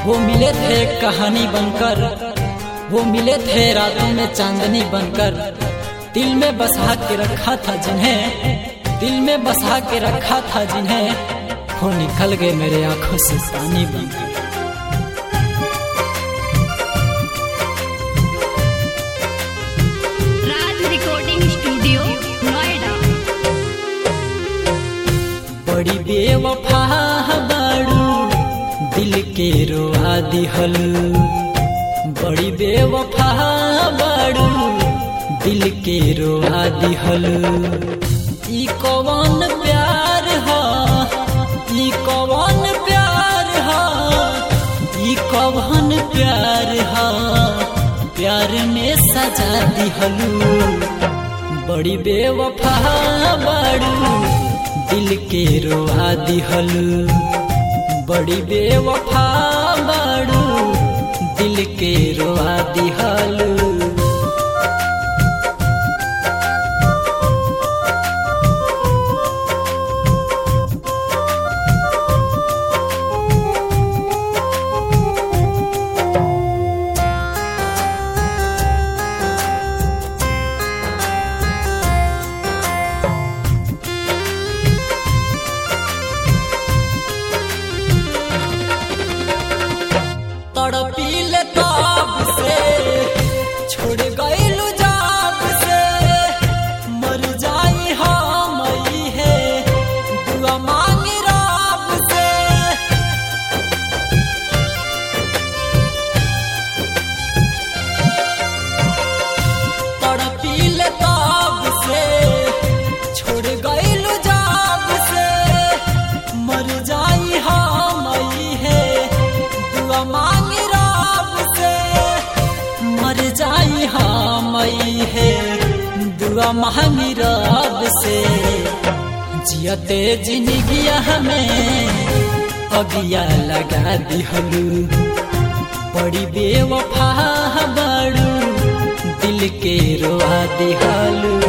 वो मिले थे कहानी बनकर वो मिले थे रातों में चांदनी बनकर दिल में बसा के रखा था जिन्हें दिल में बसा के रखा था जिन्हें वो निकल गए मेरे आंखों से पानी बनकर राज रिकॉर्डिंग स्टूडियो नोएडा बड़ी बेवफा बाड़ू दिल के रोआ दिहल बड़ी बेवफा बाड़ू दिल के रोआ दिहल ई कौन प्यार हा ई कौन प्यार हा ई कौन प्यार हा प्यार में सजा दिहलू बड़ी बेवफा बाड़ू दिल के रोआ दिहल बड़ी बेवफा बाड़ू दिल के रोआ दिहल तड़पील ताब से छोड़ गईलू जाब से मर जाई हम है दुआ मांगी राब से तड़पील ताब से छोड़ गईलू जाब से मर जाई हम है दुआ मांगी राब से मर जाई हम है दुआ मांगी राब से जियते जिंदगिया हमें अगिया लगा दिहलू बड़ी बेवफा बड़ू दिल के रोआ दिहलू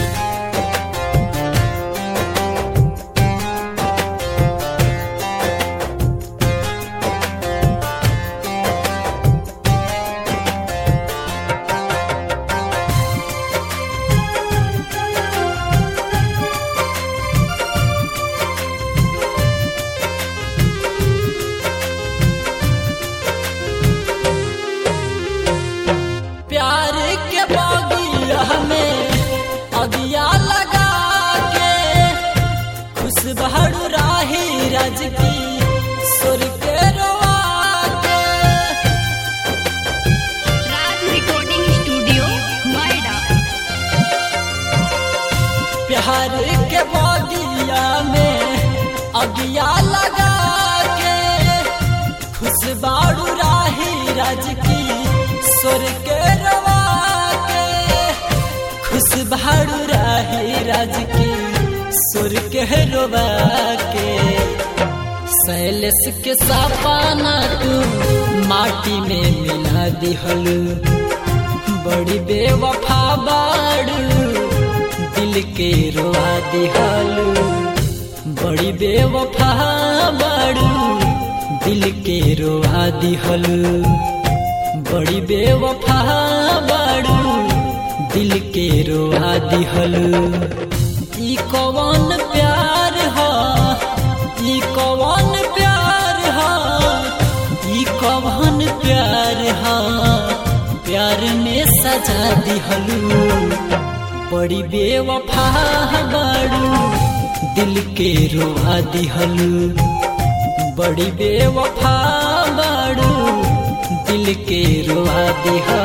प्यार के बगिया में अगिया लगा के खुश बहरू राही रज की सुर के रोआ के राज रिकॉर्डिंग स्टूडियो नोएडा प्यार के बगिया में अगिया लगा के खुश बाड़ू राही रज की सुर के रवा के खुश बाड़ू राही रज की सुर के रोवा के सैलस के सपाना तू माटी में मिला दिहल बड़ी बेवफा बाड़ू दिल के रोआ दिहलू बड़ी बेवफा बाड़ू दिल के रोआ दिहलू बड़ी बेवफा बाड़ू दिल के रोआ दिहलू ई कौन प्यार हा ई कौन प्यार हा ई कौन प्यार हा प्यार में सजा दिहलू बड़ी बेवफा बाड़ू दिल के रोआ दिहलू बड़ी बेवफा बाड़ू दिल के रोआ दिहलू